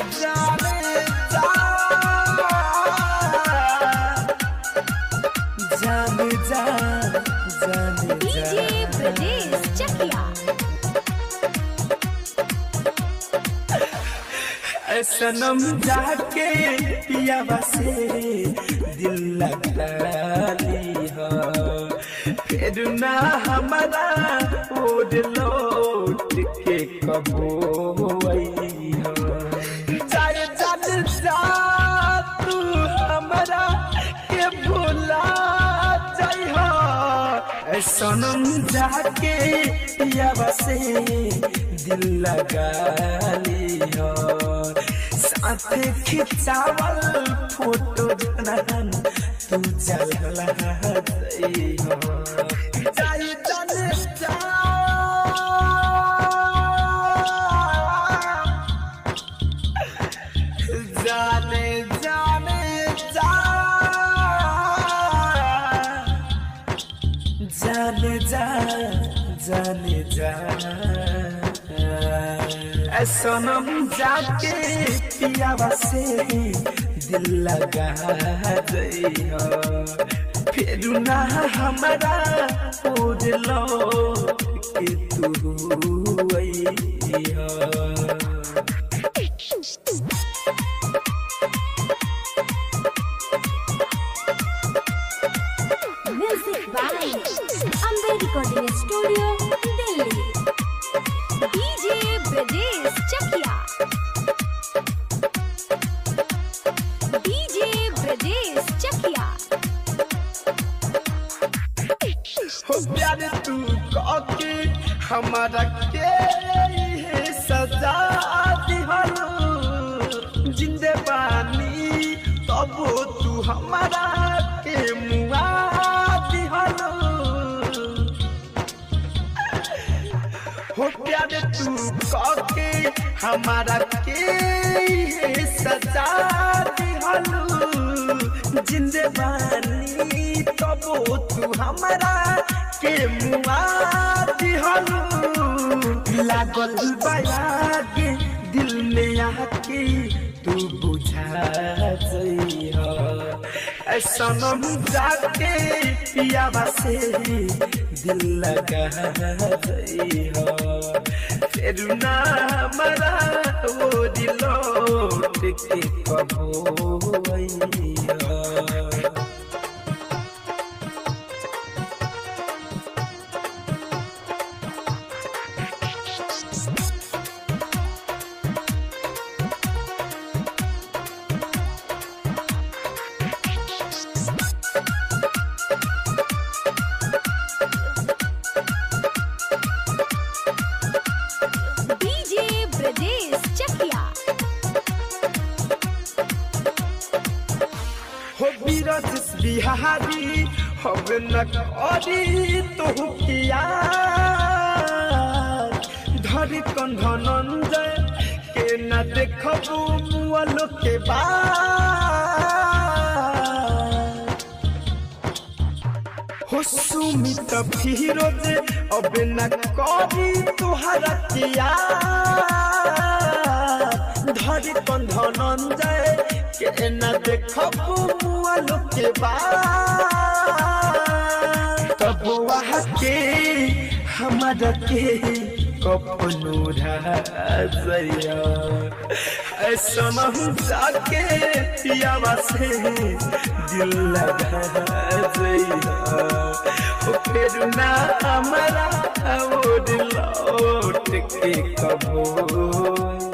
जाने जा जाने जा जाने डीजे ब्रजेश चकिया ऐ सनम जाके पियावा से दिल लगा ली हो फिर ना हमारा ओढ़ लौट के कबो आई हो जाए जान जा तू हमारा के भुला जाइ हो ऐ सनम जाके पियावा से दिल लगा ली हो साथे खिंचावल फोटो जनान तू चलला जाइ हो जाई जाने जा जाने जाने जा जाने जा जाने जा ऐ सनम जाके पियावा से दिल लगा जइहो फिर ना हमारा ओढ़ लो कि तू अइहो music by Ambe recording studio Delhi DJ Brajesh Chakia DJ Brajesh Chakia हो प्यार तू के हमारा के ये सजा दिहलो जिंदे बानी तब तू हमारा के मुआ दिहलो हो प्यार तू के हमारा के ये सजा दिहलो जिंदे बानी तब तू हमारा के मुआ दिहलो लागल बयागे दिल में आके तू बुझा जइहो ऐसा जाके पियावा से दिल लगा जइहो फिर ना मरा वो दिलो के कबो अइहो डीजे ब्रजेश चकिया हो बीरज बिहारी अब न करी तो किया धरी कंधनंजय के न देखबू मुअलो के बाद हो सुमित फिरोज अब न करी तुहरा किया धरी कंधनंजय के न देखबू मुअलो के बाद तब वहाँ के हमारा के कपनो राजया ऐसा जाके पियावा से दिल लगा जइया हो फिर ना हमारा वो दिल लौट के कबो